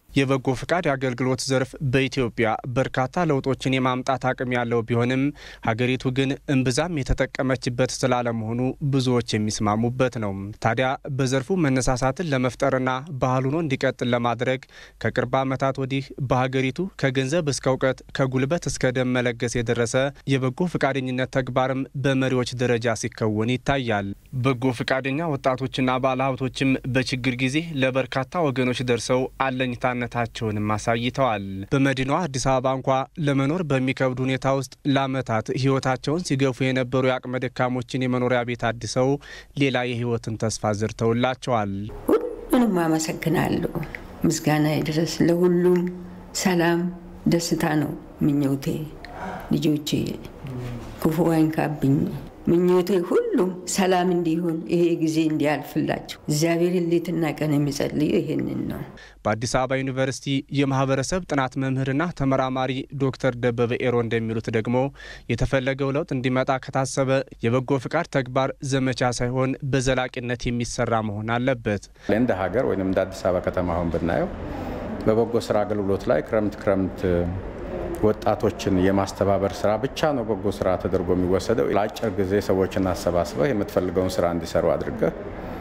የበጎ ፍቃድ የአገልግሎት ዘርፍ በኢትዮጵያ በርካታ ለውጦችን የማምጣት አቅም ያለው ቢሆንም ሀገሪቱ ግን እምብዛም የተጠቀመችበት ስላለመሆኑ ብዙዎች የሚስማሙበት ነው። ታዲያ በዘርፉ መነሳሳትን ለመፍጠርና ባህል ሆኖ እንዲቀጥል ለማድረግ ከቅርብ ዓመታት ወዲህ በሀገሪቱ ከገንዘብ እስከ እውቀት ከጉልበት እስከ ደም መለገስ የደረሰ የበጎ ፍቃደኝነት ተግባርም በመሪዎች ደረጃ ሲከወን ይታያል። በጎ ፍቃደኛ ወጣቶችና ባለሀብቶችም በችግር ጊዜ ለበርካታ ወገኖች ደርሰው አለኝታ ነታቸውንም አሳይተዋል። በመዲናዋ አዲስ አበባ እንኳ ለመኖር በሚከብድ ሁኔታ ውስጥ ለዓመታት ሕይወታቸውን ሲገፉ የነበሩ የአቅመ ደካሞችን የመኖሪያ ቤት አድሰው ሌላ የሕይወትን ተስፋ ዘርተውላቸዋል። ሁሉንም አመሰግናለሁ። ምስጋና ይድረስ ለሁሉም። ሰላም ደስታ ነው ምኞቴ። ልጆቼ ክፉ አይንካብኝ። ምኞቴ ሁሉም ሰላም እንዲሆን ይሄ ጊዜ እንዲያልፍላቸው እግዚአብሔር ሌትና ቀን የሚጸልዩ ይሄንን ነው። በአዲስ አበባ ዩኒቨርሲቲ የማህበረሰብ ጥናት መምህርና ተመራማሪ ዶክተር ደበበ ኤሮ እንደሚሉት ደግሞ የተፈለገው ለውጥ እንዲመጣ ከታሰበ የበጎ ፍቃድ ተግባር ዘመቻ ሳይሆን በዘላቂነት የሚሰራ መሆን አለበት። እንደ ሀገር ወይም እንደ አዲስ አበባ ከተማ አሁን ብናየው በበጎ ስራ አገልግሎት ላይ ክረምት ክረምት ወጣቶችን የማስተባበር ስራ ብቻ ነው በጎ ስራ ተደርጎ የሚወሰደው። ለአጭር ጊዜ ሰዎችን አሰባስበህ የምትፈልገውን ስራ እንዲሰሩ አድርገህ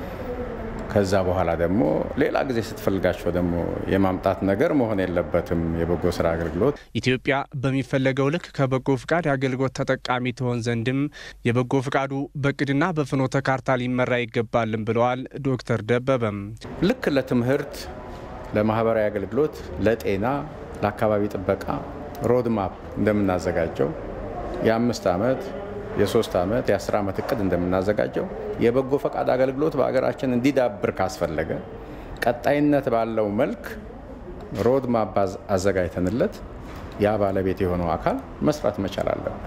ከዛ በኋላ ደግሞ ሌላ ጊዜ ስትፈልጋቸው ደግሞ የማምጣት ነገር መሆን የለበትም። የበጎ ስራ አገልግሎት ኢትዮጵያ በሚፈለገው ልክ ከበጎ ፍቃድ የአገልግሎት ተጠቃሚ ትሆን ዘንድም የበጎ ፍቃዱ በእቅድና በፍኖተ ካርታ ሊመራ ይገባልም ብለዋል ዶክተር ደበበም። ልክ ለትምህርት፣ ለማህበራዊ አገልግሎት፣ ለጤና፣ ለአካባቢ ጥበቃ ሮድማፕ እንደምናዘጋጀው የአምስት ዓመት የሶስት ዓመት የአስር ዓመት እቅድ እንደምናዘጋጀው የበጎ ፈቃድ አገልግሎት በሀገራችን እንዲዳብር ካስፈለገ ቀጣይነት ባለው መልክ ሮድማፕ አዘጋጅተንለት ያ ባለቤት የሆነው አካል መስራት መቻል አለበት።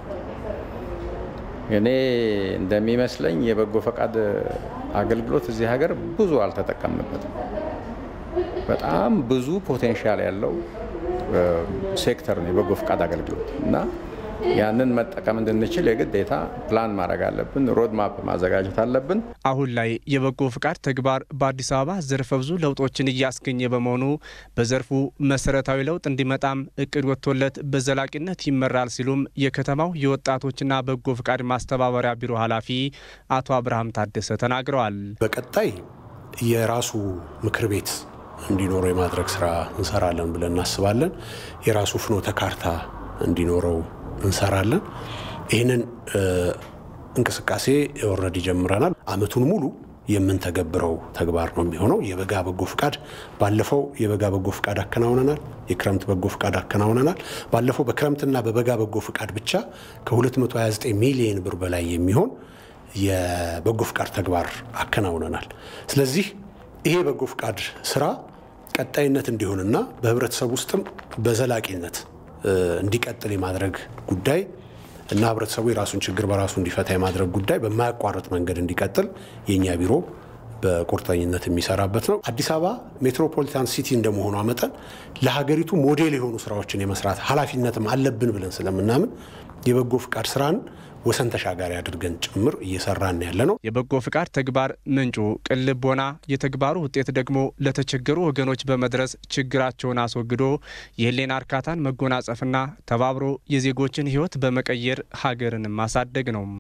እኔ እንደሚመስለኝ የበጎ ፈቃድ አገልግሎት እዚህ ሀገር ብዙ አልተጠቀምንበትም። በጣም ብዙ ፖቴንሻል ያለው ሴክተር ነው የበጎ ፈቃድ አገልግሎት እና ያንን መጠቀም እንድንችል የግዴታ ፕላን ማድረግ አለብን። ሮድማፕ ማዘጋጀት አለብን። አሁን ላይ የበጎ ፍቃድ ተግባር በአዲስ አበባ ዘርፈ ብዙ ለውጦችን እያስገኘ በመሆኑ በዘርፉ መሰረታዊ ለውጥ እንዲመጣም እቅድ ወጥቶለት በዘላቂነት ይመራል ሲሉም የከተማው የወጣቶችና በጎ ፍቃድ ማስተባበሪያ ቢሮ ኃላፊ አቶ አብርሃም ታደሰ ተናግረዋል። በቀጣይ የራሱ ምክር ቤት እንዲኖረው የማድረግ ስራ እንሰራለን ብለን እናስባለን። የራሱ ፍኖተ ካርታ እንዲኖረው እንሰራለን። ይህንን እንቅስቃሴ ኦልሬዲ ጀምረናል። አመቱን ሙሉ የምንተገብረው ተግባር ነው የሚሆነው። የበጋ በጎ ፍቃድ ባለፈው የበጋ በጎ ፍቃድ አከናውነናል። የክረምት በጎ ፍቃድ አከናውነናል። ባለፈው በክረምትና በበጋ በጎ ፍቃድ ብቻ ከ229 ሚሊዮን ብር በላይ የሚሆን የበጎ ፍቃድ ተግባር አከናውነናል። ስለዚህ ይሄ በጎ ፍቃድ ስራ ቀጣይነት እንዲሆንና በህብረተሰብ ውስጥም በዘላቂነት እንዲቀጥል የማድረግ ጉዳይ እና ህብረተሰቡ የራሱን ችግር በራሱ እንዲፈታ የማድረግ ጉዳይ በማያቋርጥ መንገድ እንዲቀጥል የእኛ ቢሮ በቁርጠኝነት የሚሰራበት ነው። አዲስ አበባ ሜትሮፖሊታን ሲቲ እንደመሆኗ መጠን ለሀገሪቱ ሞዴል የሆኑ ስራዎችን የመስራት ኃላፊነትም አለብን ብለን ስለምናምን የበጎ ፍቃድ ስራን ወሰን ተሻጋሪ አድርገን ጭምር እየሰራን ያለ ነው። የበጎ ፍቃድ ተግባር ምንጩ ቅን ልቦና፣ የተግባሩ ውጤት ደግሞ ለተቸገሩ ወገኖች በመድረስ ችግራቸውን አስወግዶ የህሊና እርካታን መጎናጸፍና ተባብሮ የዜጎችን ህይወት በመቀየር ሀገርን ማሳደግ ነው።